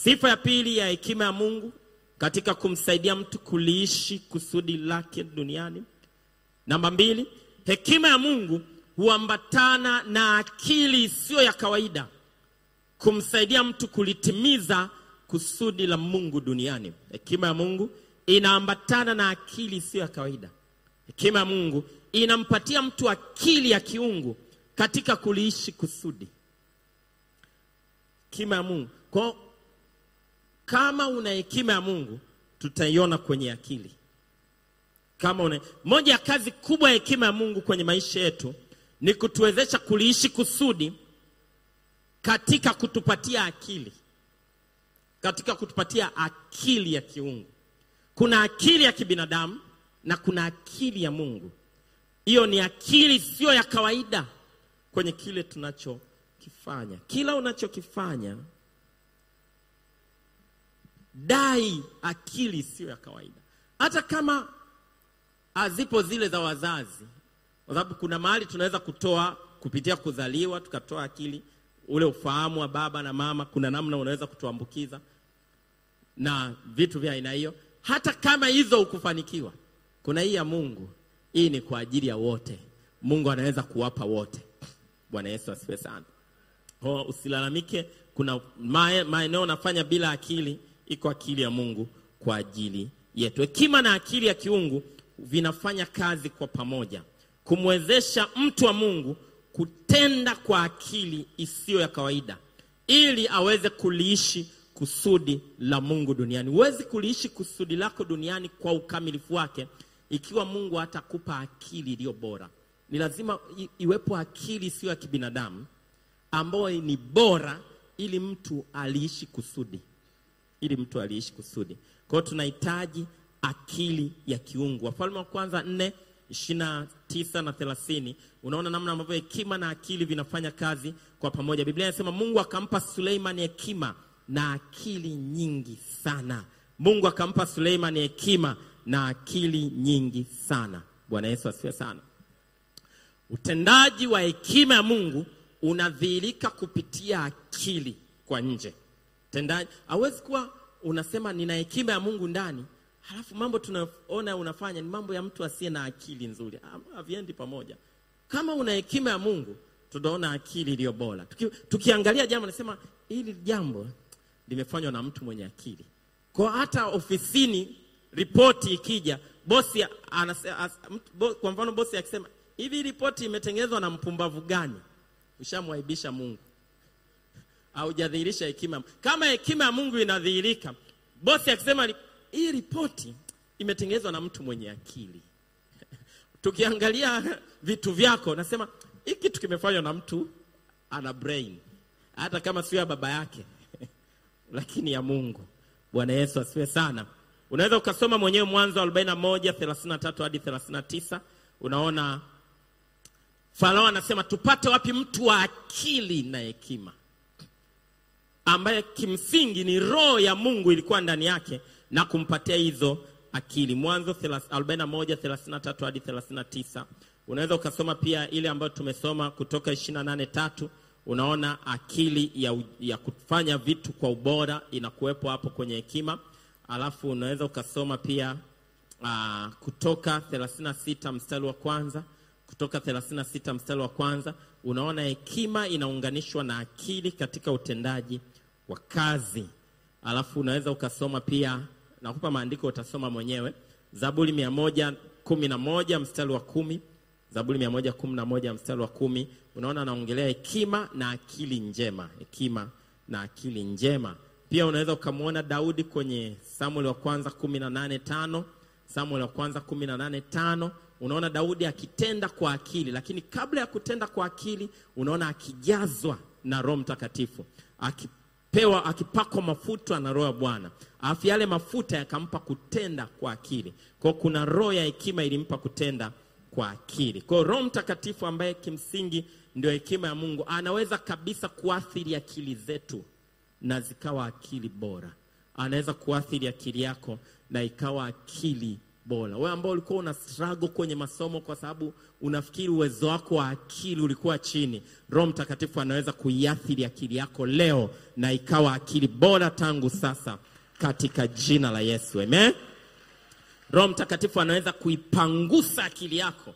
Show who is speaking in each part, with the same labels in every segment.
Speaker 1: Sifa ya pili ya hekima ya Mungu katika kumsaidia mtu kuliishi kusudi lake duniani. Namba mbili, hekima ya Mungu huambatana na akili isiyo ya kawaida kumsaidia mtu kulitimiza kusudi la Mungu duniani. Hekima ya Mungu inaambatana na akili isiyo ya kawaida. Hekima ya Mungu inampatia mtu akili ya kiungu katika kuliishi kusudi. Hekima ya Mungu. Kwa kama una hekima ya Mungu tutaiona kwenye akili. Kama una moja ya kazi kubwa ya hekima ya Mungu kwenye maisha yetu ni kutuwezesha kuliishi kusudi katika kutupatia akili, katika kutupatia akili ya kiungu. Kuna akili ya kibinadamu na kuna akili ya Mungu. Hiyo ni akili sio ya kawaida kwenye kile tunachokifanya. Kila unachokifanya dai akili sio ya kawaida, hata kama hazipo zile za wazazi, kwa sababu kuna mahali tunaweza kutoa kupitia kuzaliwa, tukatoa akili ule ufahamu wa baba na mama. Kuna namna unaweza kutuambukiza na vitu vya aina hiyo. Hata kama hizo hukufanikiwa, kuna hii ya Mungu. Hii ni kwa ajili ya wote, Mungu anaweza kuwapa wote. Bwana Yesu asifiwe sana. Kwa usilalamike, kuna mae- maeneo unafanya bila akili, iko akili ya Mungu kwa ajili yetu. Hekima na akili ya kiungu vinafanya kazi kwa pamoja kumwezesha mtu wa Mungu kutenda kwa akili isiyo ya kawaida ili aweze kuliishi kusudi la Mungu duniani. Huwezi kuliishi kusudi lako duniani kwa ukamilifu wake ikiwa Mungu hatakupa akili iliyo bora. Ni lazima i- iwepo akili isiyo ya kibinadamu ambayo ni bora ili mtu aliishi kusudi ili mtu aliishi kusudi. Kwa hiyo tunahitaji akili ya kiungu. Wafalme wa kwanza nne ishirini na tisa na thelathini unaona namna ambavyo hekima na akili vinafanya kazi kwa pamoja. Biblia inasema Mungu akampa Suleimani hekima na akili nyingi sana. Mungu akampa Suleimani hekima na akili nyingi sana. Bwana Yesu asifiwe sana. Utendaji wa hekima ya Mungu unadhihirika kupitia akili kwa nje. Tendaji hawezi kuwa unasema nina hekima ya Mungu ndani, halafu mambo tunaona unafanya ni mambo ya mtu asiye na akili nzuri. Ha- Haviendi pamoja. Kama una hekima ya Mungu, tutaona akili iliyo bora. Tuki, tukiangalia jambo nasema hili jambo limefanywa na mtu mwenye akili. Kwa hata ofisini ripoti ikija, bosi anase, as, mtu- bo, kwa mfano bosi akisema hivi ripoti imetengenezwa na mpumbavu gani, ushamwaibisha Mungu haujadhihirisha hekima. Kama hekima ya Mungu inadhihirika, bosi akisema "Ri- hii ripoti imetengenezwa na mtu mwenye akili. Tukiangalia vitu vyako, nasema hii kitu kimefanywa na mtu ana brain, hata kama sio ya baba yake lakini ya Mungu. Bwana Yesu asifiwe sana. Unaweza ukasoma mwenyewe Mwanzo 41 33 hadi 39, unaona Farao anasema tupate wapi mtu wa akili na hekima ambaye kimsingi ni roho ya Mungu ilikuwa ndani yake na kumpatia hizo akili. Mwanzo 41 33 hadi 39. Unaweza ukasoma pia ile ambayo tumesoma kutoka 28 tatu. Unaona akili ya, u- ya kufanya vitu kwa ubora inakuwepo hapo kwenye hekima. Alafu unaweza ukasoma pia uh, kutoka 36 mstari wa kwanza kutoka 36 mstari wa kwanza unaona hekima inaunganishwa na akili katika utendaji wa kazi. Alafu unaweza ukasoma pia, nakupa maandiko utasoma mwenyewe, Zaburi 111 mstari wa kumi Zaburi 111 mstari wa kumi unaona anaongelea hekima na akili njema, hekima na akili njema. Pia unaweza ukamwona Daudi kwenye Samuel wa kwanza 18 tano Samuel wa kwanza 18 tano unaona Daudi akitenda kwa akili, lakini kabla ya kutenda kwa akili unaona akijazwa na Roho Mtakatifu, akipewa akipakwa mafuta na Roho ya Bwana, alafu yale mafuta yakampa kutenda kwa akili. Kwa hiyo kuna roho ya hekima ilimpa kutenda kwa akili. Kwa hiyo Roho Mtakatifu ambaye kimsingi ndio hekima ya Mungu anaweza kabisa kuathiri akili zetu na zikawa akili bora. Anaweza kuathiri akili yako na ikawa akili bora. Wewe ambao ulikuwa una struggle kwenye masomo kwa sababu unafikiri uwezo wako wa akili ulikuwa chini, Roho Mtakatifu anaweza kuiathiri akili yako leo na ikawa akili bora tangu sasa katika jina la Yesu. Amen. Roho Mtakatifu anaweza kuipangusa akili yako,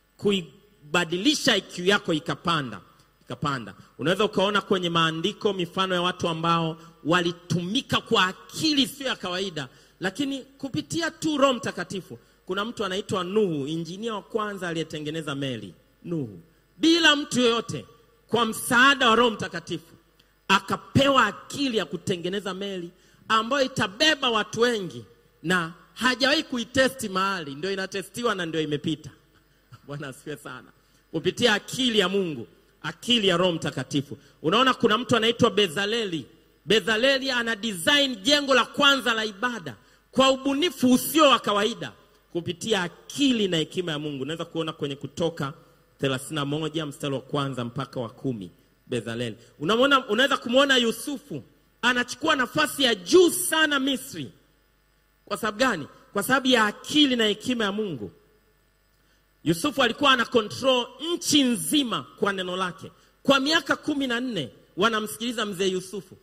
Speaker 1: kuibadilisha IQ yako ikapanda ikapanda. Unaweza ukaona kwenye maandiko mifano ya watu ambao walitumika kwa akili sio ya kawaida, lakini kupitia tu Roho Mtakatifu. Kuna mtu anaitwa Nuhu, injinia wa kwanza aliyetengeneza meli. Nuhu bila mtu yoyote, kwa msaada wa Roho Mtakatifu akapewa akili ya kutengeneza meli ambayo itabeba watu wengi, na hajawahi kuitesti mahali, ndio inatestiwa na ndio imepita. Bwana asifiwe sana. Kupitia akili ya Mungu, akili ya Roho Mtakatifu. Unaona, kuna mtu anaitwa Bezaleli. Bezaleli ana design jengo la kwanza la ibada kwa ubunifu usio wa kawaida, kupitia akili na hekima ya Mungu. Unaweza kuona kwenye Kutoka 31 mstari wa kwanza mpaka wa kumi. Bezaleli, unamwona, unaweza kumwona Yusufu anachukua nafasi ya juu sana Misri. Kwa sababu gani? Kwa sababu ya akili na hekima ya Mungu. Yusufu alikuwa ana control nchi nzima kwa neno lake. Kwa miaka kumi na nne wanamsikiliza mzee Yusufu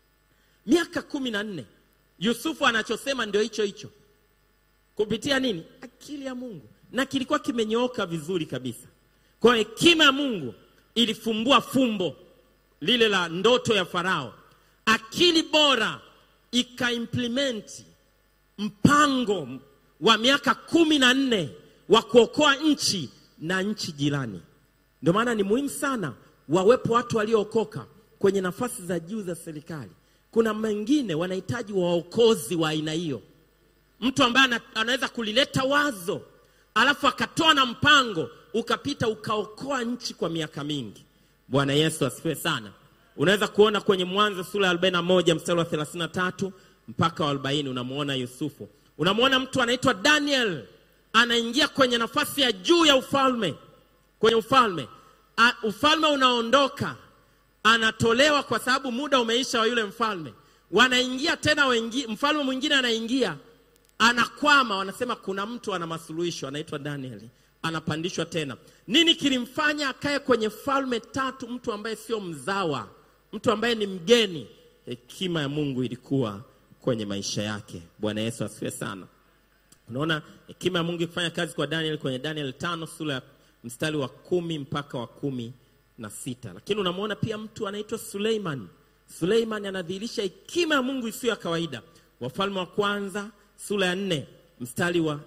Speaker 1: miaka kumi na nne Yusufu anachosema ndio hicho hicho, kupitia nini? Akili ya Mungu, na kilikuwa kimenyooka vizuri kabisa. Kwa hekima ya Mungu ilifumbua fumbo lile la ndoto ya Farao. Akili bora ikaimplementi mpango wa miaka kumi na nne wa kuokoa nchi na nchi jirani. Ndio maana ni muhimu sana wawepo watu waliookoka kwenye nafasi za juu za serikali. Kuna mengine wanahitaji waokozi wa aina hiyo, mtu ambaye anaweza kulileta wazo alafu akatoa na mpango ukapita ukaokoa nchi kwa miaka mingi. Bwana Yesu asifiwe sana. Unaweza kuona kwenye Mwanzo sura ya 41 mstari wa 33 mpaka wa 40, unamwona Yusufu, unamwona mtu anaitwa Daniel anaingia kwenye nafasi ya juu ya ufalme, kwenye ufalme A, ufalme unaondoka, anatolewa kwa sababu muda umeisha wa yule mfalme. Wanaingia tena wengi, mfalme mwingine anaingia, anakwama. Wanasema kuna mtu ana masuluhisho, anaitwa Daniel, anapandishwa tena. Nini kilimfanya akae kwenye falme tatu? Mtu ambaye sio mzawa, mtu ambaye ni mgeni. Hekima ya Mungu ilikuwa kwenye maisha yake. Bwana Yesu asifiwe sana. Unaona hekima ya Mungu ikifanya kazi kwa Daniel kwenye Daniel tano sura ya mstari wa kumi mpaka wa kumi na sita. Lakini unamwona pia mtu anaitwa Suleiman. Suleiman anadhihirisha hekima ya Mungu isiyo ya kawaida. Wafalme wa kwanza sura ya nne mstari wa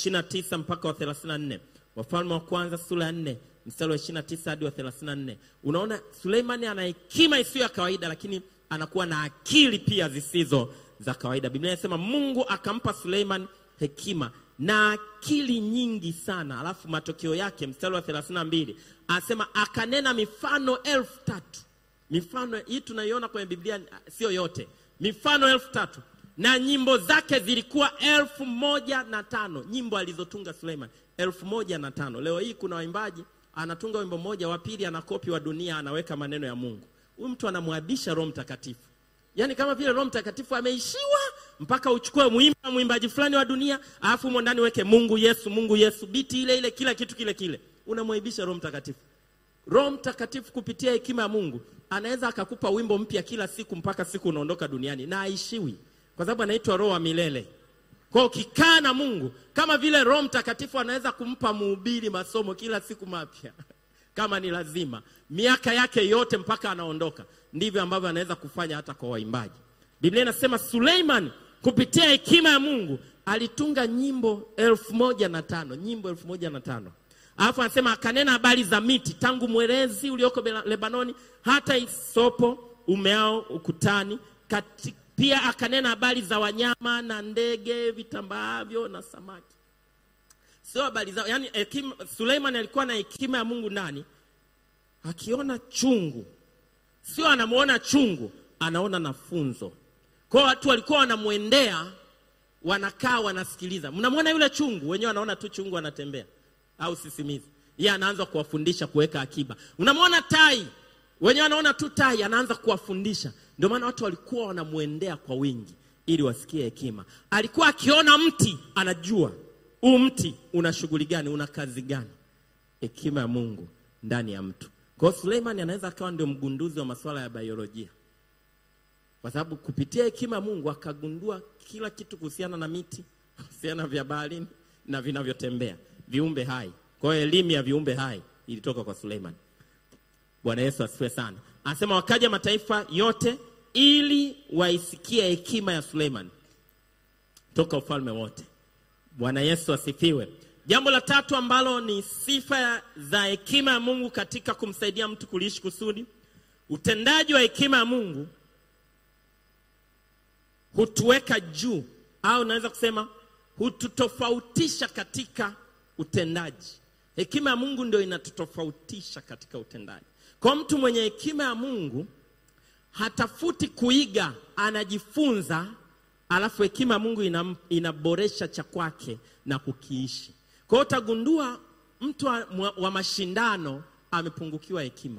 Speaker 1: 29 mpaka wa 34. Wafalme wa kwanza sura ya nne mstari wa 29 hadi wa 34. Unaona Suleiman ana hekima isiyo ya kawaida, lakini anakuwa na akili pia zisizo za kawaida. Biblia inasema Mungu akampa Suleiman hekima na akili nyingi sana. Alafu matokeo yake mstari wa 32 anasema akanena mifano elfu tatu. Mifano hii tunaiona kwenye Biblia, sio yote, mifano elfu tatu na nyimbo zake zilikuwa elfu moja na tano. Nyimbo alizotunga Suleiman elfu moja na tano. Leo hii kuna waimbaji anatunga wimbo mmoja, wa pili anakopi wa dunia, anaweka maneno ya Mungu. Huyu mtu anamwabisha Roho Mtakatifu, yaani kama vile Roho Mtakatifu ameishiwa mpaka uchukue mwimba mwimbaji fulani wa dunia, alafu humo ndani weke Mungu Yesu, Mungu Yesu, biti ile ile, kila kitu kile kile, unamwaibisha Roho Mtakatifu. Roho Mtakatifu kupitia hekima ya Mungu anaweza akakupa wimbo mpya kila siku mpaka siku unaondoka duniani, na aishiwi, kwa sababu anaitwa Roho wa milele. Kwa ukikaa na Mungu kama vile Roho Mtakatifu anaweza kumpa mhubiri masomo kila siku mapya kama ni lazima, miaka yake yote mpaka anaondoka, ndivyo ambavyo anaweza kufanya hata kwa waimbaji. Biblia inasema Suleiman kupitia hekima ya Mungu alitunga nyimbo elfu moja na tano nyimbo elfu moja na tano Alafu anasema akanena habari za miti tangu mwerezi ulioko Lebanoni hata isopo umeao ukutani kati, pia akanena habari za wanyama na ndege vitambaavyo na samaki. Sio habari zao, yani hekima. Suleiman alikuwa na hekima ya Mungu ndani. Akiona chungu, sio anamwona chungu, anaona na funzo. Kwa watu walikuwa wanamwendea, wanakaa wanasikiliza. Mnamwona yule chungu, wenyewe wanaona tu chungu anatembea au sisimizi, yeye anaanza kuwafundisha kuweka akiba. Unamwona tai, wenyewe wanaona tu tai, anaanza kuwafundisha. Ndio maana watu walikuwa wanamwendea kwa wingi ili wasikie hekima. Alikuwa akiona mti anajua huu mti una shughuli gani una kazi gani hekima ya mungu ndani ya mtu kwa hiyo suleiman anaweza akawa ndio mgunduzi wa masuala ya biolojia kwa sababu kupitia hekima ya mungu akagundua kila kitu kuhusiana na miti kuhusiana vya baharini na vinavyotembea viumbe hai kwa hiyo elimu ya viumbe hai ilitoka kwa suleiman bwana yesu asifiwe sana anasema wakaja mataifa yote ili waisikie hekima ya suleiman toka ufalme wote bwana yesu asifiwe jambo la tatu ambalo ni sifa za hekima ya mungu katika kumsaidia mtu kuliishi kusudi utendaji wa hekima ya mungu hutuweka juu au naweza kusema hututofautisha katika utendaji hekima ya mungu ndio inatutofautisha katika utendaji kwa mtu mwenye hekima ya mungu hatafuti kuiga anajifunza alafu hekima ya mungu ina, inaboresha cha kwake na kukiishi kwa hiyo utagundua mtu wa, wa mashindano amepungukiwa hekima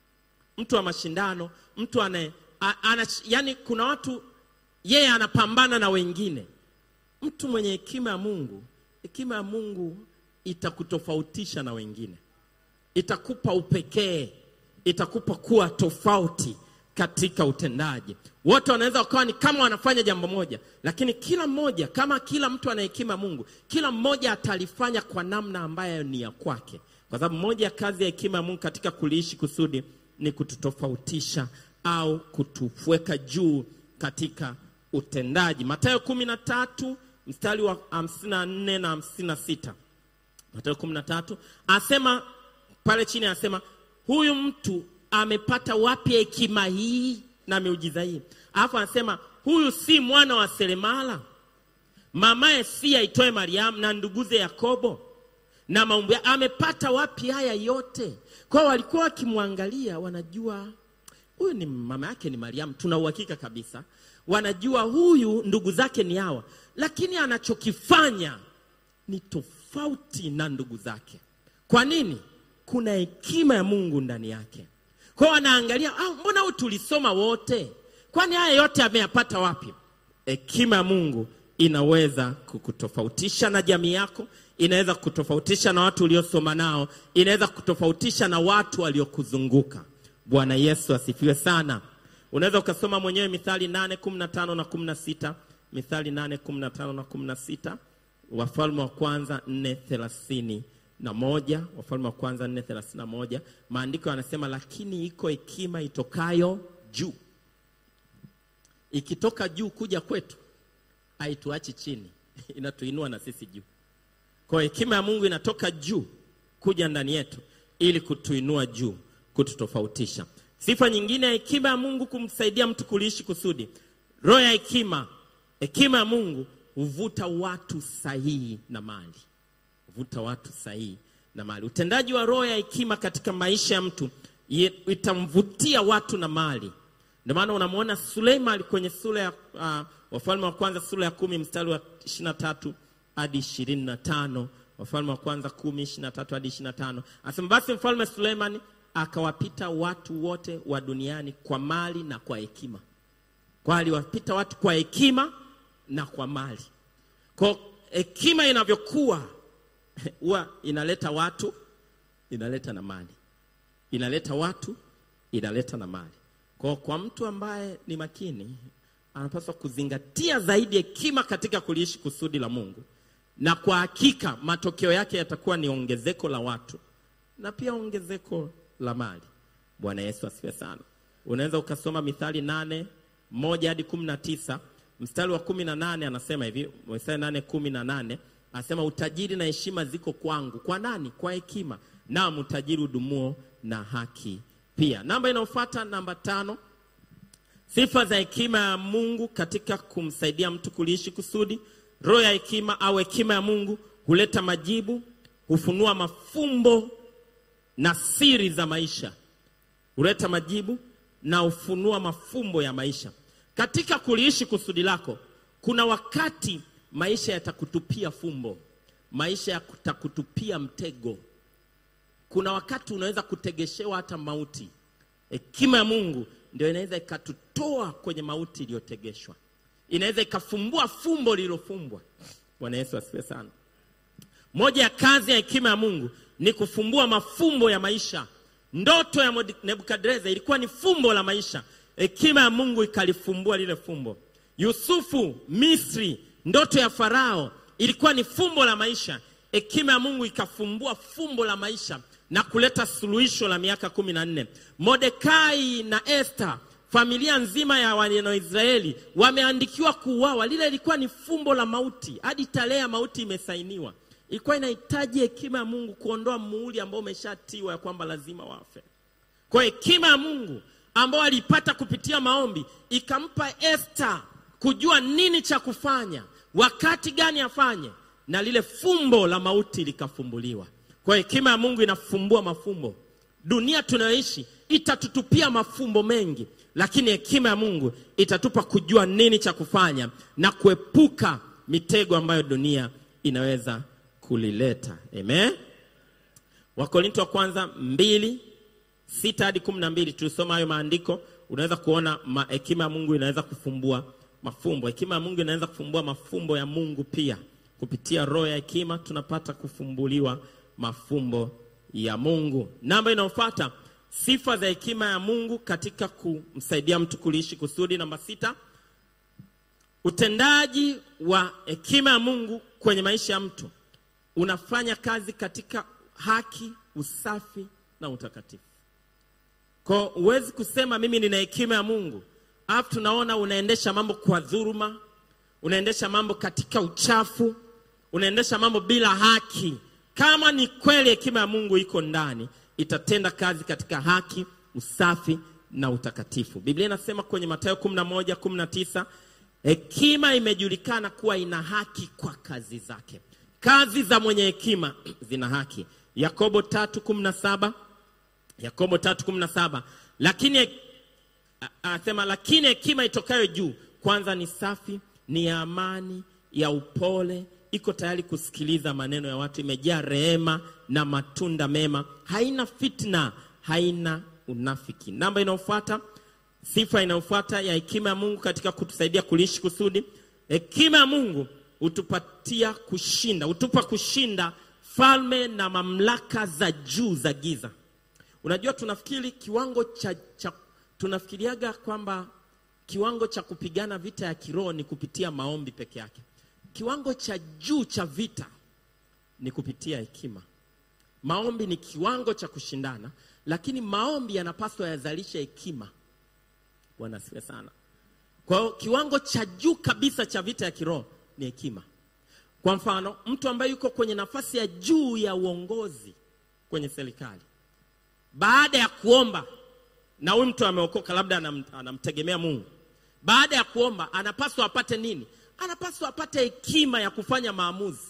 Speaker 1: mtu wa mashindano mtu ane, a, ana, yani kuna watu yeye anapambana na wengine mtu mwenye hekima ya mungu hekima ya mungu itakutofautisha na wengine itakupa upekee itakupa kuwa tofauti katika utendaji wote wanaweza wakawa ni kama wanafanya jambo moja lakini kila mmoja kama kila mtu ana hekima mungu kila mmoja atalifanya kwa namna ambayo ni ya kwake kwa sababu moja ya kazi ya hekima ya mungu katika kuliishi kusudi ni kututofautisha au kutuweka juu katika utendaji matayo kumi na tatu mstari wa hamsini na nne na hamsini na sita matayo kumi na tatu asema pale chini anasema huyu mtu amepata wapi hekima hii na miujiza hii alafu anasema huyu si mwana wa seremala mamaye si aitwaye mariamu na nduguze yakobo na maumbu ya- amepata wapi haya yote kwao walikuwa wakimwangalia wanajua huyu ni mama yake ni mariamu tuna uhakika kabisa wanajua huyu ndugu zake ni hawa lakini anachokifanya ni tofauti na ndugu zake kwa nini kuna hekima ya mungu ndani yake kwao wanaangalia ah, mbona huyu tulisoma wote kwani haya yote ameyapata wapi hekima ya mungu inaweza kukutofautisha na jamii yako inaweza kutofautisha na watu uliosoma nao inaweza kutofautisha na watu waliokuzunguka bwana yesu asifiwe sana unaweza ukasoma mwenyewe mithali 8 15 na 16 mithali 8 15 na 16 wafalme wa kwanza 4 thelathini na moja wafalme wa kwanza 4 thelathini na moja maandiko yanasema lakini iko hekima itokayo juu ikitoka juu kuja kwetu haituachi chini inatuinua na sisi juu kwa hiyo hekima ya mungu inatoka juu kuja ndani yetu ili kutuinua juu kututofautisha sifa nyingine ya hekima ya mungu kumsaidia mtu kuliishi kusudi roho ya hekima hekima ya mungu huvuta watu sahihi na mali huvuta watu sahihi na mali utendaji wa roho ya hekima katika maisha ya mtu ye- itamvutia watu na mali ndio maana unamwona suleiman kwenye sura ya uh, wafalme wa kwanza sura ya kumi mstari wa ishirina tatu hadi ishirini na tano wafalme wa kwanza kumi ishiri na tatu hadi ishiri na tano asema basi mfalme suleiman akawapita watu wote wa duniani kwa mali na kwa hekima kwa aliwapita watu kwa hekima na kwa mali kwa hekima inavyokuwa huwa inaleta watu inaleta na mali inaleta watu inaleta na mali kwa, kwa mtu ambaye ni makini anapaswa kuzingatia zaidi hekima katika kuliishi kusudi la mungu na kwa hakika matokeo yake yatakuwa ni ongezeko la watu na pia ongezeko la mali bwana yesu asifiwe sana unaweza ukasoma mithali nane moja hadi kumi na tisa mstari wa kumi na nane anasema hivi mstari nane kumi na nane anasema utajiri na heshima ziko kwangu kwa nani kwa hekima naam utajiri udumuo na haki pia namba inayofuata namba tano sifa za hekima ya mungu katika kumsaidia mtu kuliishi kusudi roho ya hekima au hekima ya mungu huleta majibu hufunua mafumbo na siri za maisha huleta majibu na hufunua mafumbo ya maisha katika kuliishi kusudi lako kuna wakati maisha yatakutupia fumbo maisha yatakutupia mtego kuna wakati unaweza kutegeshewa hata mauti hekima ya mungu ndio inaweza ikatutoa kwenye mauti iliyotegeshwa inaweza ikafumbua fumbo lililofumbwa bwana yesu asifiwe sana moja ya kazi ya hekima ya mungu ni kufumbua mafumbo ya maisha ndoto ya Mod- nebukadreza ilikuwa ni fumbo la maisha hekima ya mungu ikalifumbua lile fumbo yusufu misri ndoto ya farao ilikuwa ni fumbo la maisha hekima ya mungu ikafumbua fumbo la maisha na kuleta suluhisho la miaka kumi na nne modekai na ester familia nzima ya wanaisraeli wameandikiwa kuuawa lile ilikuwa ni fumbo la mauti hadi tarehe ya mauti imesainiwa ilikuwa inahitaji hekima ya mungu kuondoa muhuri ambao umeshatiwa ya kwamba lazima wafe kwa hekima ya mungu ambao aliipata kupitia maombi ikampa esta kujua nini cha kufanya wakati gani afanye na lile fumbo la mauti likafumbuliwa kwa hekima ya mungu inafumbua mafumbo dunia tunayoishi itatutupia mafumbo mengi lakini hekima ya mungu itatupa kujua nini cha kufanya na kuepuka mitego ambayo dunia inaweza kulileta amen wakorinto wa kwanza mbili sita hadi kumi na mbili tulisoma hayo maandiko unaweza kuona ma- hekima ya mungu inaweza kufumbua mafumbo hekima ya mungu inaweza kufumbua mafumbo ya mungu pia kupitia roho ya hekima tunapata kufumbuliwa mafumbo ya mungu namba inayofuata sifa za hekima ya mungu katika kumsaidia mtu kuliishi kusudi namba sita utendaji wa hekima ya mungu kwenye maisha ya mtu unafanya kazi katika haki usafi na utakatifu kwa huwezi kusema mimi nina hekima ya mungu alafu tunaona unaendesha mambo kwa dhuruma unaendesha mambo katika uchafu unaendesha mambo bila haki kama ni kweli hekima ya mungu iko ndani itatenda kazi katika haki usafi na utakatifu biblia inasema kwenye matayo 11 19 hekima imejulikana kuwa ina haki kwa kazi zake kazi za mwenye hekima zina haki yakobo 3:17 yakobo 3:17 lakini a- anasema lakini hekima itokayo juu kwanza ni safi ni ya amani ya upole iko tayari kusikiliza maneno ya watu imejaa rehema na matunda mema haina fitna haina unafiki namba inayofuata sifa inayofuata ya hekima ya mungu katika kutusaidia kuliishi kusudi hekima ya mungu hutupatia kushinda hutupa kushinda falme na mamlaka za juu za giza unajua tunafikiri kiwango cha, cha tunafikiriaga kwamba kiwango cha kupigana vita ya kiroho ni kupitia maombi peke yake kiwango cha juu cha vita ni kupitia hekima maombi ni kiwango cha kushindana lakini maombi yanapaswa yazalishe hekima bwana asifiwe sana kwa hiyo kiwango cha juu kabisa cha vita ya kiroho ni hekima kwa mfano mtu ambaye yuko kwenye nafasi ya juu ya uongozi kwenye serikali baada ya kuomba na huyu mtu ameokoka labda anam, anamtegemea mungu baada ya kuomba anapaswa apate nini anapaswa apate hekima ya kufanya maamuzi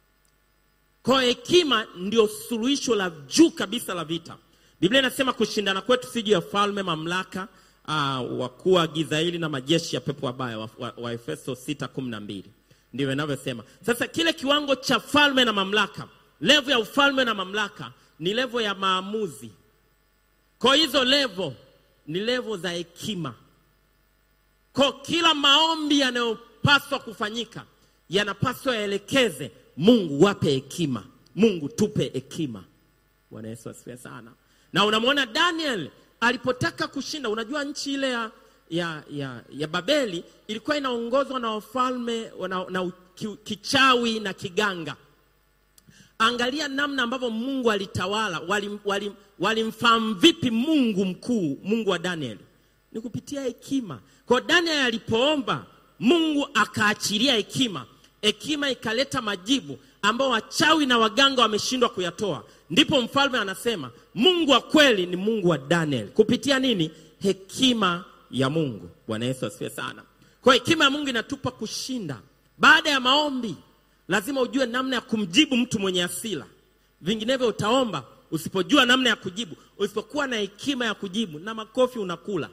Speaker 1: kwa hiyo hekima ndio suluhisho la juu kabisa la vita biblia inasema kushindana kwetu si juu ya falme mamlaka uh, wakuu wa giza hili na majeshi ya pepo wabaya wa, wa, wa efeso 6:12 ndivyo inavyosema sasa kile kiwango cha falme na mamlaka levo ya ufalme na mamlaka ni levo ya maamuzi kwa hizo levo ni levo za hekima kwa kila maombi yanayopaswa kufanyika yanapaswa yaelekeze mungu wape hekima mungu tupe hekima bwana yesu asifiwe sana na unamwona daniel alipotaka kushinda unajua nchi ile ya, ya, ya, ya babeli ilikuwa inaongozwa na wafalme na, na ki- kichawi na kiganga angalia namna ambavyo mungu alitawala walimfahamu wali, walimfahamu vipi mungu mkuu mungu wa danieli ni kupitia hekima kwa daniel alipoomba mungu akaachilia hekima hekima ikaleta majibu ambao wachawi na waganga wameshindwa kuyatoa ndipo mfalme anasema mungu wa kweli ni mungu wa daniel kupitia nini hekima ya mungu bwana yesu asifiwe sana kwa hekima ya mungu inatupa kushinda baada ya maombi lazima ujue namna ya kumjibu mtu mwenye asila vinginevyo utaomba usipojua namna ya kujibu usipokuwa na hekima ya kujibu na makofi unakula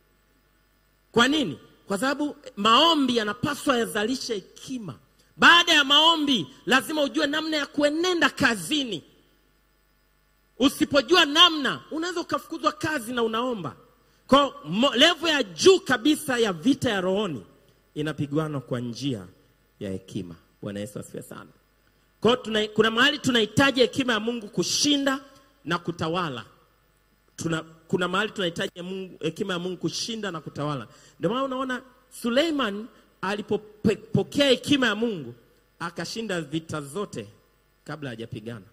Speaker 1: kwa nini kwa sababu maombi yanapaswa yazalishe hekima baada ya maombi lazima ujue namna ya kuenenda kazini usipojua namna unaweza ukafukuzwa kazi na unaomba kwa levo ya juu kabisa ya vita ya rohoni inapigwanwa kwa njia ya hekima bwana yesu asifiwe sana Kwa hiyo tuna, kuna mahali tunahitaji hekima ya Mungu kushinda na kutawala. Tuna, kuna mahali tunahitaji ya Mungu- hekima ya Mungu kushinda na kutawala. Ndio maana unaona Suleiman alipopokea hekima ya Mungu akashinda vita zote kabla hajapigana.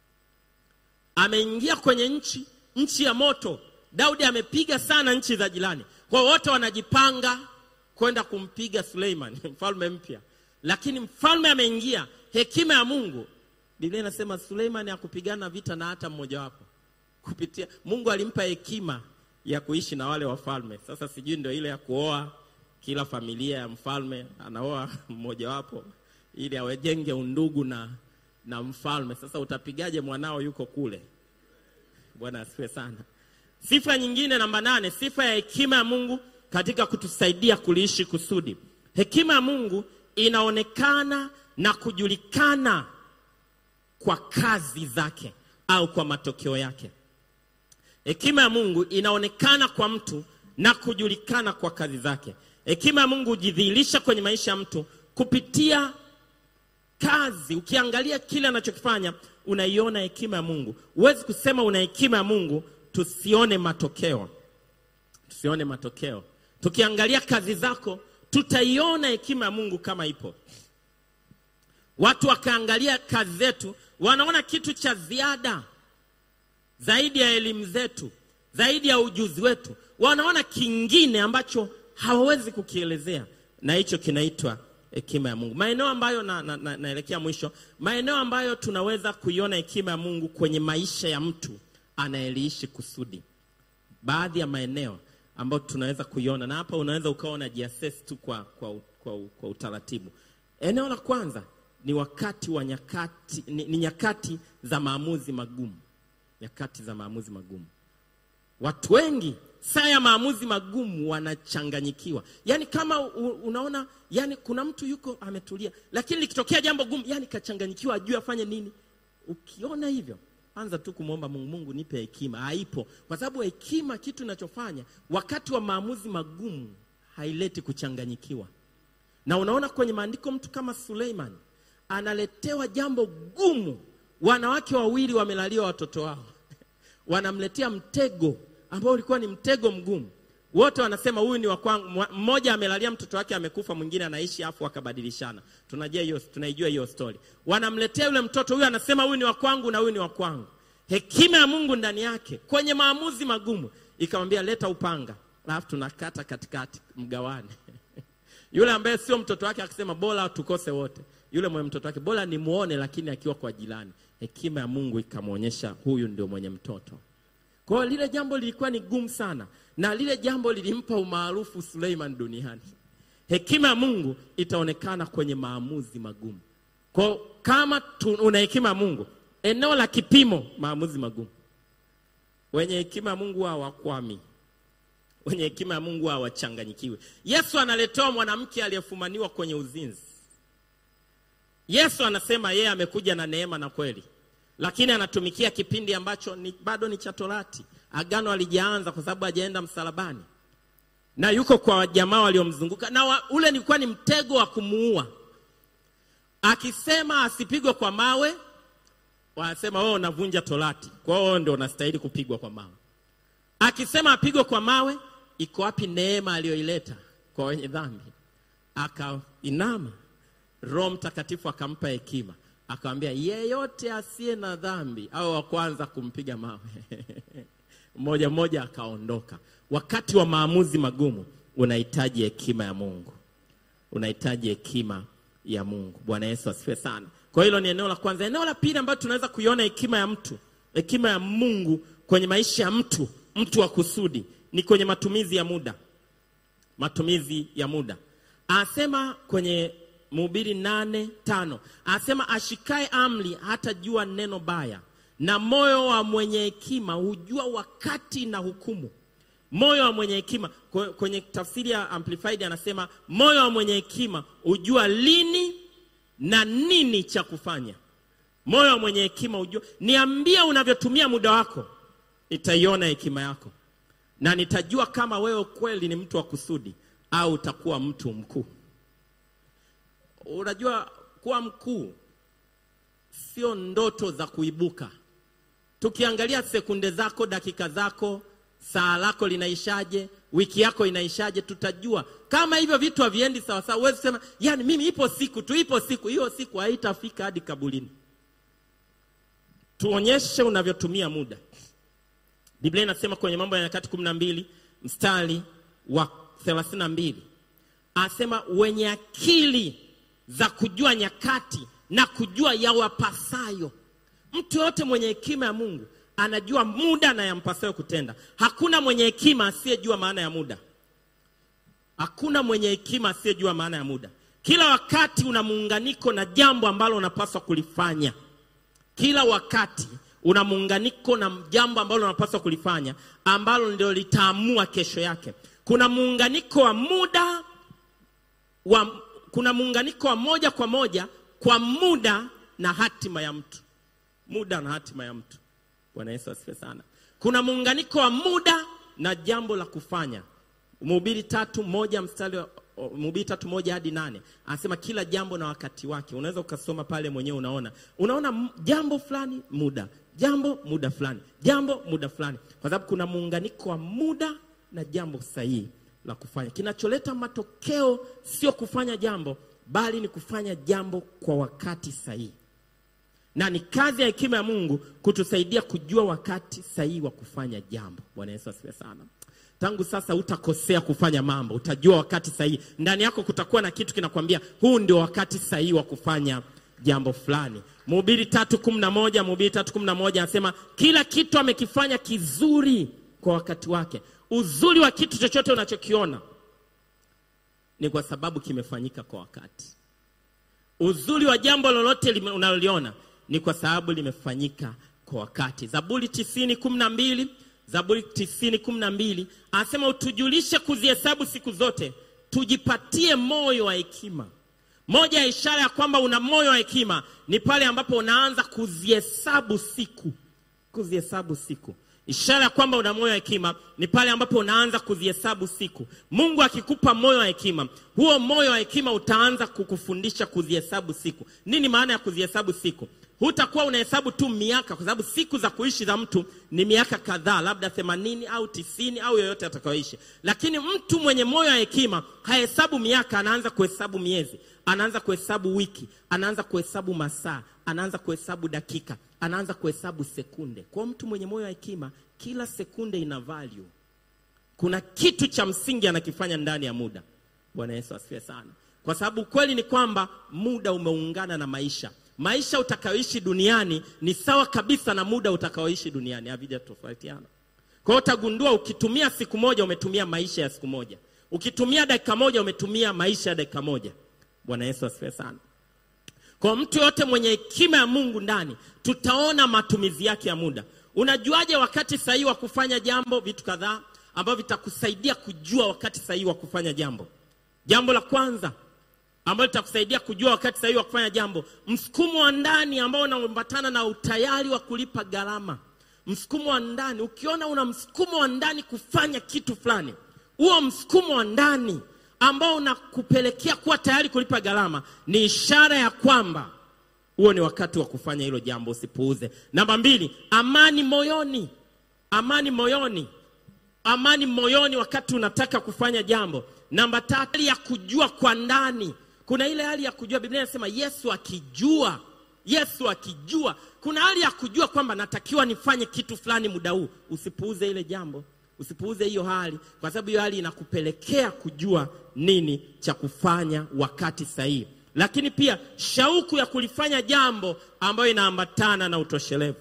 Speaker 1: Ameingia kwenye nchi nchi ya moto. Daudi amepiga sana nchi za jirani, kwa hiyo wote wanajipanga kwenda kumpiga Suleiman mfalme mpya, lakini mfalme ameingia. Hekima ya Mungu, Biblia inasema Suleiman hakupigana vita na hata mmojawapo kupitia Mungu alimpa hekima ya kuishi na wale wafalme. Sasa sijui ndio ile ya kuoa, kila familia ya mfalme anaoa mmojawapo ili awejenge undugu na, na mfalme. Sasa utapigaje mwanao yuko kule? Bwana asifiwe sana. Sifa nyingine namba nane, sifa ya hekima ya Mungu katika kutusaidia kuliishi kusudi. Hekima ya Mungu inaonekana na kujulikana kwa kazi zake au kwa matokeo yake. Hekima ya Mungu inaonekana kwa mtu na kujulikana kwa kazi zake. Hekima ya Mungu hujidhihirisha kwenye maisha ya mtu kupitia kazi. Ukiangalia kile anachokifanya unaiona hekima ya Mungu. Huwezi kusema una hekima ya Mungu tusione matokeo, tusione matokeo. Tukiangalia kazi zako tutaiona hekima ya Mungu kama ipo. Watu wakaangalia kazi zetu, wanaona kitu cha ziada zaidi ya elimu zetu, zaidi ya ujuzi wetu, wanaona kingine ambacho hawawezi kukielezea, na hicho kinaitwa hekima ya Mungu. Maeneo ambayo na, na, na, naelekea mwisho, maeneo ambayo tunaweza kuiona hekima ya Mungu kwenye maisha ya mtu anayeliishi kusudi. Baadhi ya maeneo ambayo tunaweza kuiona, na hapa unaweza ukawa unajiassess tu kwa, kwa, kwa, kwa utaratibu. Eneo la kwanza ni wakati wa nyakati, ni, ni nyakati za maamuzi magumu nyakati za maamuzi magumu. Watu wengi saa ya maamuzi magumu wanachanganyikiwa, yaani kama u, unaona, yani kuna mtu yuko ametulia, lakini likitokea jambo gumu, yani kachanganyikiwa, ajue afanye nini. Ukiona hivyo, anza tu kumwomba Mungu, Mungu nipe hekima. Haipo, kwa sababu hekima, kitu inachofanya wakati wa maamuzi magumu haileti kuchanganyikiwa. Na unaona kwenye maandiko, mtu kama Suleiman analetewa jambo gumu wanawake wawili wamelalia watoto wao, wanamletea mtego ambao ulikuwa ni mtego mgumu. Wote wanasema huyu ni wa kwangu. Mmoja amelalia mtoto wake amekufa, mwingine anaishi, afu wakabadilishana. Tunajua hiyo, tunaijua hiyo story. Wanamletea yule mtoto, huyu anasema huyu ni wa kwangu na huyu ni wa kwangu. Hekima ya Mungu ndani yake kwenye maamuzi magumu ikamwambia, leta upanga, alafu tunakata katikati, mgawane yule ambaye sio mtoto wake akisema bora tukose wote. Yule mwenye mtoto wake bora nimuone, lakini akiwa kwa jirani. Hekima ya Mungu ikamwonyesha huyu ndio mwenye mtoto. Kwa hiyo lile jambo lilikuwa ni gumu sana, na lile jambo lilimpa umaarufu Suleiman duniani. Hekima ya Mungu itaonekana kwenye maamuzi magumu. Kwa hiyo kama tu, una hekima ya Mungu, eneo la kipimo, maamuzi magumu. Wenye hekima ya Mungu hawakwami wenye hekima ya Mungu hawachanganyikiwe. Yesu analetewa mwanamke aliyefumaniwa kwenye uzinzi. Yesu anasema yeye amekuja na neema na kweli, lakini anatumikia kipindi ambacho ni, bado ni cha Torati. Agano alijaanza kwa sababu hajaenda msalabani, na yuko kwa jamaa waliomzunguka, na wa, ule nilikuwa ni mtego wa kumuua. Akisema asipigwe kwa mawe, wanasema wewe unavunja Torati, kwa hiyo ndio unastahili kupigwa kwa mawe. Akisema apigwe kwa mawe, iko wapi neema aliyoileta kwa wenye dhambi? Akainama, Roho Mtakatifu akampa hekima, akamwambia yeyote asiye na dhambi au wa kwanza kumpiga mawe mmoja mmoja akaondoka. Wakati wa maamuzi magumu unahitaji hekima ya Mungu, unahitaji hekima ya Mungu. Bwana Yesu asifiwe sana. Kwa hilo ni eneo la kwanza. Eneo la pili ambalo tunaweza kuiona hekima ya mtu, hekima ya Mungu kwenye maisha ya mtu mtu wa kusudi ni kwenye matumizi ya muda. Matumizi ya muda, anasema kwenye Mhubiri nane tano anasema ashikae amri hata jua neno baya, na moyo wa mwenye hekima hujua wakati na hukumu. Moyo wa mwenye hekima, kwenye tafsiri ya Amplified anasema moyo wa mwenye hekima hujua lini na nini cha kufanya. Moyo wa mwenye hekima hujua, niambie unavyotumia muda wako nitaiona hekima yako na nitajua kama wewe kweli ni mtu wa kusudi au utakuwa mtu mkuu. Unajua, kuwa mkuu sio ndoto za kuibuka tukiangalia sekunde zako dakika zako saa lako linaishaje wiki yako inaishaje tutajua kama hivyo vitu haviendi sawasawa huwezi kusema yani mimi ipo siku tu ipo siku hiyo siku haitafika hadi kabulini tuonyeshe unavyotumia muda biblia inasema kwenye mambo ya nyakati kumi na mbili mstari wa thelathini na mbili anasema wenye akili za kujua nyakati na kujua yawapasayo mtu yoyote mwenye hekima ya mungu anajua muda na yampasayo kutenda hakuna mwenye hekima asiyejua maana ya muda hakuna mwenye hekima asiyejua maana ya muda kila wakati una muunganiko na jambo ambalo unapaswa kulifanya kila wakati una muunganiko na jambo ambalo unapaswa kulifanya ambalo ndio litaamua kesho yake kuna muunganiko wa muda wa, kuna muunganiko wa moja kwa moja kwa muda na hatima ya mtu muda na hatima ya mtu bwana yesu asifiwe sana kuna muunganiko wa muda na jambo la kufanya mhubiri tatu moja mstari wa mhubiri tatu moja hadi nane anasema kila jambo na wakati wake unaweza ukasoma pale mwenyewe unaona unaona m- jambo fulani muda jambo muda fulani jambo muda fulani kwa sababu kuna muunganiko wa muda na jambo sahihi la kufanya kinacholeta matokeo sio kufanya jambo bali ni kufanya jambo kwa wakati sahihi na ni kazi ya hekima ya mungu kutusaidia kujua wakati sahihi wa kufanya jambo bwana yesu asifiwe sana tangu sasa utakosea kufanya mambo utajua wakati sahihi ndani yako kutakuwa na kitu kinakwambia huu ndio wakati sahihi wa kufanya jambo fulani mhubiri tatu kumi na moja mhubiri tatu kumi na moja anasema kila kitu amekifanya kizuri kwa wakati wake uzuri wa kitu chochote unachokiona ni kwa sababu kimefanyika kwa wakati uzuri wa jambo lolote lime- unaloliona ni kwa sababu limefanyika kwa wakati zaburi tisini kumi na mbili zaburi tisini kumi na mbili anasema utujulishe kuzihesabu siku zote tujipatie moyo wa hekima moja ya ishara ya kwamba una moyo wa hekima ni pale ambapo unaanza kuzihesabu siku kuzihesabu siku ishara ya kwamba una moyo wa hekima ni pale ambapo unaanza kuzihesabu siku mungu akikupa moyo wa hekima huo moyo wa hekima utaanza kukufundisha kuzihesabu siku nini maana ya kuzihesabu siku hutakuwa unahesabu tu miaka kwa sababu siku za kuishi za mtu ni miaka kadhaa labda themanini au tisini au yoyote atakayoishi lakini mtu mwenye moyo wa hekima hahesabu miaka anaanza kuhesabu miezi anaanza kuhesabu wiki anaanza kuhesabu masaa anaanza kuhesabu dakika anaanza kuhesabu sekunde kwa mtu mwenye moyo wa hekima kila sekunde ina value kuna kitu cha msingi anakifanya ndani ya muda bwana yesu asifiwe sana kwa sababu ukweli ni kwamba muda umeungana na maisha maisha utakayoishi duniani ni sawa kabisa na muda utakaoishi duniani havijatofautiana kwa hiyo utagundua ukitumia siku moja umetumia maisha ya siku moja ukitumia dakika moja umetumia maisha ya dakika moja bwana yesu asifiwe sana kwa mtu yote mwenye hekima ya mungu ndani tutaona matumizi yake ya muda unajuaje wakati sahihi wa kufanya jambo vitu kadhaa ambavyo vitakusaidia kujua wakati sahihi wa kufanya jambo jambo la kwanza ambalo litakusaidia kujua wakati sahihi wa kufanya jambo msukumo wa ndani ambao unaambatana na utayari wa kulipa gharama msukumo wa ndani ukiona una msukumo wa ndani kufanya kitu fulani huo msukumo wa ndani ambao unakupelekea kuwa tayari kulipa gharama ni ishara ya kwamba huo ni wakati wa kufanya hilo jambo usipuuze namba mbili amani moyoni amani moyoni amani moyoni wakati unataka kufanya jambo namba tatu hali ya kujua kwa ndani kuna ile hali ya kujua biblia inasema yesu akijua yesu akijua kuna hali ya kujua kwamba natakiwa nifanye kitu fulani muda huu usipuuze ile jambo usipuuze hiyo hali kwa sababu hiyo hali inakupelekea kujua nini cha kufanya wakati sahihi lakini pia shauku ya kulifanya jambo ambayo inaambatana na utoshelevu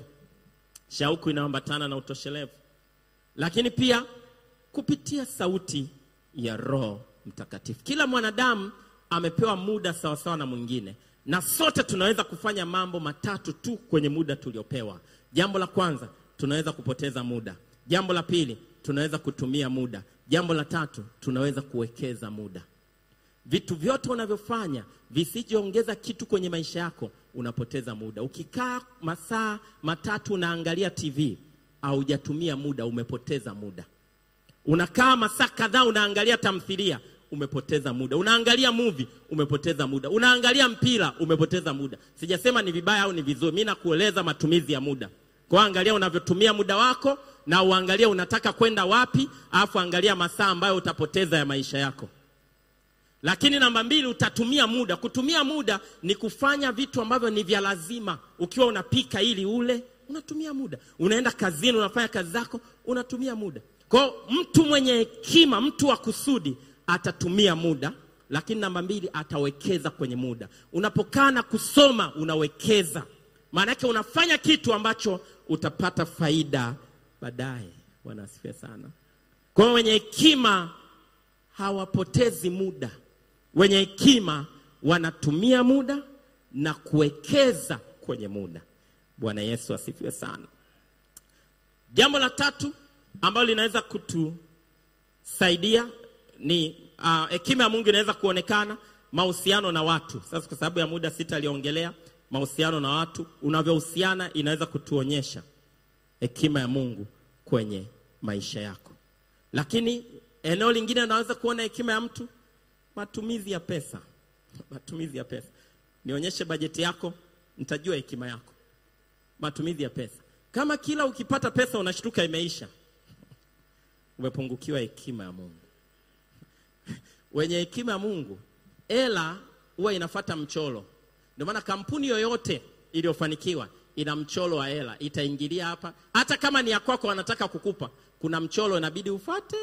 Speaker 1: shauku inaambatana na utoshelevu lakini pia kupitia sauti ya roho mtakatifu kila mwanadamu amepewa muda sawasawa na mwingine na sote tunaweza kufanya mambo matatu tu kwenye muda tuliopewa jambo la kwanza tunaweza kupoteza muda jambo la pili tunaweza kutumia muda jambo la tatu tunaweza kuwekeza muda vitu vyote unavyofanya visichoongeza kitu kwenye maisha yako unapoteza muda ukikaa masaa matatu unaangalia tv haujatumia muda umepoteza muda unakaa masaa kadhaa unaangalia tamthilia umepoteza muda. Unaangalia movie, umepoteza muda. Unaangalia mpira, umepoteza muda. Sijasema ni vibaya au ni vizuri, mimi nakueleza matumizi ya muda. Kwa hiyo angalia unavyotumia muda wako na uangalie unataka kwenda wapi, alafu angalia masaa ambayo utapoteza ya maisha yako. Lakini namba mbili, utatumia muda. Kutumia muda ni kufanya vitu ambavyo ni vya lazima. Ukiwa unapika ili ule, unatumia muda. Unaenda kazini, unafanya kazi zako, unatumia muda. Kwa hiyo mtu mwenye hekima, mtu wa kusudi, atatumia muda. Lakini namba mbili, atawekeza kwenye muda. Unapokaa na kusoma, unawekeza, maana yake unafanya kitu ambacho utapata faida baadaye. Bwana asifiwe sana. Kwa hiyo wenye hekima hawapotezi muda. Wenye hekima wanatumia muda na kuwekeza kwenye muda. Bwana Yesu asifiwe sana. Jambo la tatu ambalo linaweza kutusaidia ni ah, hekima ya Mungu inaweza kuonekana mahusiano na watu. Sasa kwa sababu ya muda sitaliongelea mahusiano na watu, unavyohusiana inaweza kutuonyesha hekima ya Mungu kwenye maisha yako. Lakini eneo lingine unaweza kuona hekima ya mtu, matumizi ya pesa. Matumizi ya pesa, nionyeshe bajeti yako, nitajua hekima yako. Matumizi ya pesa, kama kila ukipata pesa unashtuka imeisha, umepungukiwa hekima ya Mungu. Wenye hekima ya Mungu, hela huwa inafata mchoro. Ndio maana kampuni yoyote iliyofanikiwa ina mchoro wa hela, itaingilia hapa. Hata kama ni ya kwako, wanataka kukupa, kuna mchoro inabidi ufate,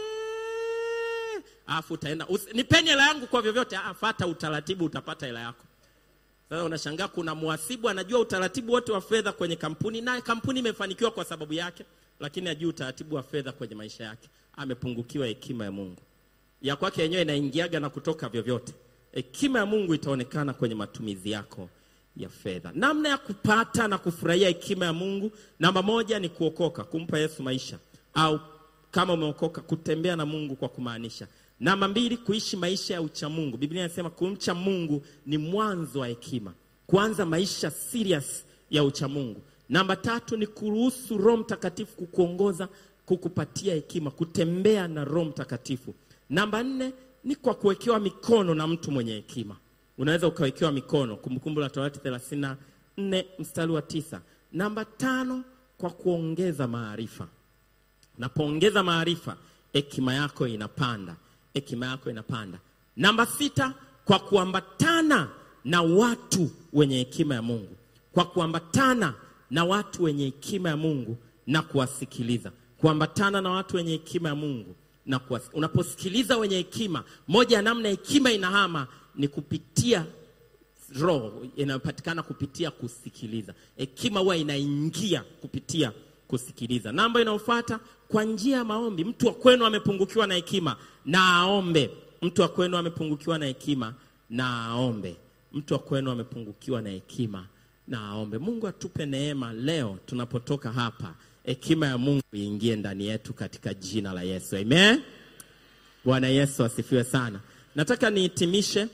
Speaker 1: alafu utaenda usi- nipeni hela yangu kwa vyovyote. Ah, fata utaratibu, utapata hela yako. Sasa unashangaa kuna mhasibu anajua utaratibu wote wa fedha kwenye kampuni, naye kampuni imefanikiwa kwa sababu yake, lakini ajui utaratibu wa fedha kwenye maisha yake. Amepungukiwa hekima ya Mungu. Ya kwake yenyewe inaingiaga na kutoka vyovyote. Hekima ya Mungu itaonekana kwenye matumizi yako ya fedha. Namna ya kupata na kufurahia hekima ya Mungu, namba moja ni kuokoka, kumpa Yesu maisha, au kama umeokoka, kutembea na Mungu kwa kumaanisha. Namba mbili, kuishi maisha ya uchamungu. Biblia inasema kumcha Mungu ni mwanzo wa hekima, kuanza maisha serious ya uchamungu. Namba tatu ni kuruhusu Roho Mtakatifu kukuongoza, kukupatia hekima, kutembea na Roho Mtakatifu. Namba nne ni kwa kuwekewa mikono na mtu mwenye hekima. Unaweza ukawekewa mikono, Kumbukumbu la Torati 34 mstari wa tisa. Namba tano kwa kuongeza maarifa. Napoongeza maarifa, hekima yako inapanda, hekima yako inapanda. Namba sita, kwa kuambatana na watu wenye hekima ya Mungu, kwa kuambatana na watu wenye hekima ya Mungu na kuwasikiliza, kuambatana na watu wenye hekima ya Mungu na kuwasi. Unaposikiliza wenye hekima, moja ya namna hekima inahama ni kupitia roho inayopatikana kupitia kusikiliza. Hekima huwa inaingia kupitia kusikiliza. Namba inayofuata kwa njia ya maombi. Mtu wa kwenu amepungukiwa na hekima na aombe. Mtu wa kwenu amepungukiwa na hekima na aombe. Mtu wa kwenu amepungukiwa na hekima na aombe. Mungu atupe neema leo tunapotoka hapa, hekima ya Mungu iingie ndani yetu katika jina la Yesu, amen. Bwana Yesu asifiwe sana. Nataka nihitimishe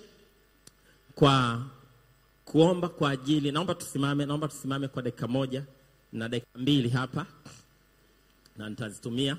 Speaker 1: kwa kuomba kwa ajili, naomba tusimame, naomba tusimame kwa dakika moja na dakika mbili hapa, na nitazitumia.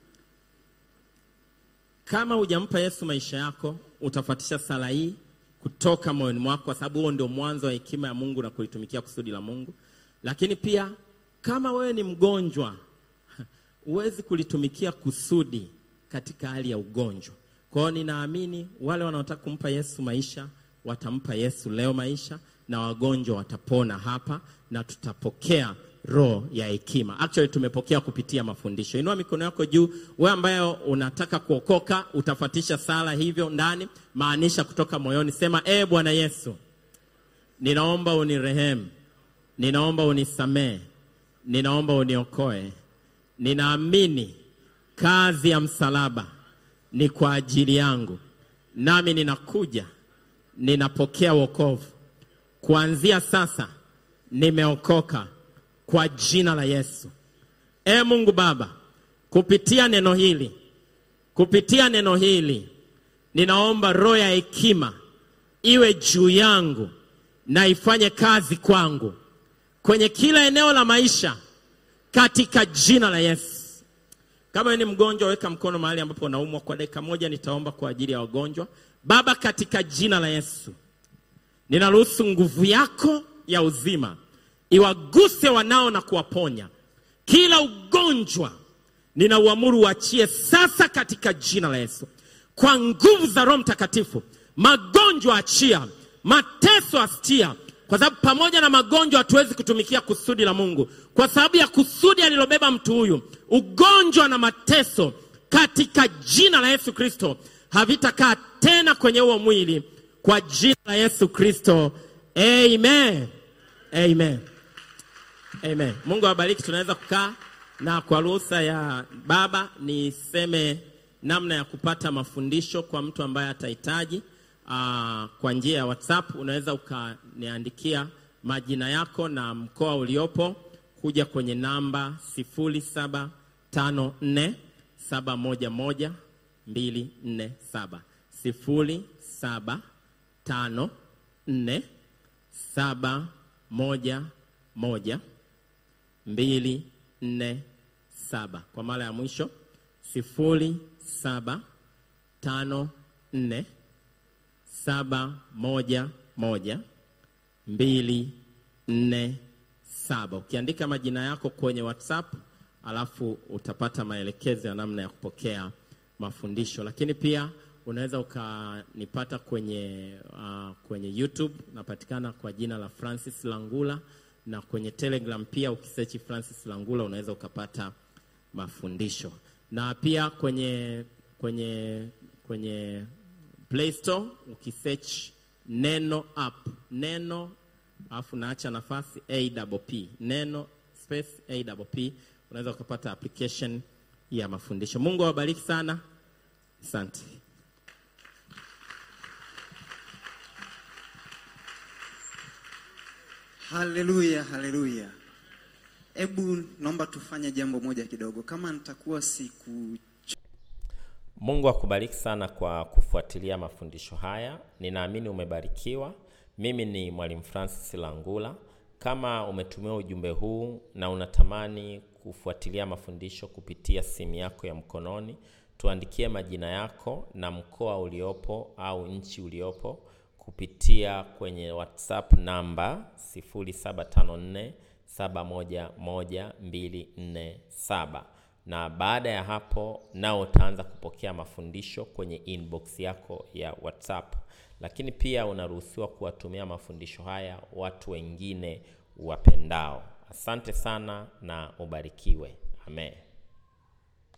Speaker 1: Kama hujampa Yesu maisha yako, utafuatisha sala hii kutoka moyoni mwako, kwa sababu huo ndio mwanzo wa hekima ya Mungu na kulitumikia kusudi la Mungu. Lakini pia kama wewe ni mgonjwa, huwezi kulitumikia kusudi katika hali ya ugonjwa. Kwa hiyo ninaamini wale wanaotaka kumpa Yesu maisha watampa Yesu leo maisha, na wagonjwa watapona hapa, na tutapokea roho ya hekima. Actually tumepokea kupitia mafundisho. Inua mikono yako juu, wewe ambaye unataka kuokoka, utafuatisha sala hivyo ndani, maanisha kutoka moyoni, sema e Bwana Yesu, ninaomba unirehemu, ninaomba unisamee, ninaomba uniokoe. Ninaamini kazi ya msalaba ni kwa ajili yangu, nami ninakuja, ninapokea wokovu. Kuanzia sasa nimeokoka kwa jina la Yesu. E Mungu Baba, kupitia neno hili, kupitia neno hili ninaomba roho ya hekima iwe juu yangu na ifanye kazi kwangu kwenye kila eneo la maisha katika jina la Yesu. Kama wewe ni mgonjwa, weka mkono mahali ambapo unaumwa. Kwa dakika moja nitaomba kwa ajili ya wagonjwa. Baba, katika jina la Yesu, ninaruhusu nguvu yako ya uzima iwaguse wanao na kuwaponya kila ugonjwa. Ninauamuru uachie sasa katika jina la Yesu, kwa nguvu za Roho Mtakatifu. Magonjwa achia, mateso asitia, kwa sababu pamoja na magonjwa hatuwezi kutumikia kusudi la Mungu, kwa sababu ya kusudi alilobeba mtu huyu. Ugonjwa na mateso katika jina la Yesu Kristo havitakaa tena kwenye huo mwili, kwa jina la Yesu Kristo, amen, amen, amen. Mungu awabariki. Tunaweza kukaa na kwa ruhusa ya baba niseme namna ya kupata mafundisho kwa mtu ambaye atahitaji. Uh, kwa njia ya WhatsApp unaweza ukaniandikia majina yako na mkoa uliopo kuja kwenye namba 0754 711 247 0754 711 247 kwa mara ya mwisho 0754 saba moja moja mbili nne saba. Ukiandika majina yako kwenye WhatsApp alafu utapata maelekezo ya namna ya kupokea mafundisho, lakini pia unaweza ukanipata kwenye, uh, kwenye YouTube napatikana kwa jina la Francis Langula, na kwenye Telegram pia ukisearch Francis Langula unaweza ukapata mafundisho, na pia kwenye, kwenye, kwenye Play Store ukisearch neno app neno alafu naacha nafasi awp neno space awp unaweza ukapata application ya mafundisho. Mungu awabariki sana, asante.
Speaker 2: Haleluya, haleluya. Hebu naomba tufanye jambo moja kidogo, kama nitakuwa siku
Speaker 3: Mungu akubariki sana kwa kufuatilia mafundisho haya. Ninaamini umebarikiwa. Mimi ni Mwalimu Francis Langula. Kama umetumiwa ujumbe huu na unatamani kufuatilia mafundisho kupitia simu yako ya mkononi, tuandikie majina yako na mkoa uliopo au nchi uliopo kupitia kwenye WhatsApp namba 0754 711 247 na baada ya hapo nao utaanza kupokea mafundisho kwenye inbox yako ya WhatsApp. Lakini pia unaruhusiwa kuwatumia mafundisho haya watu wengine wapendao. Asante sana na ubarikiwe. Amen.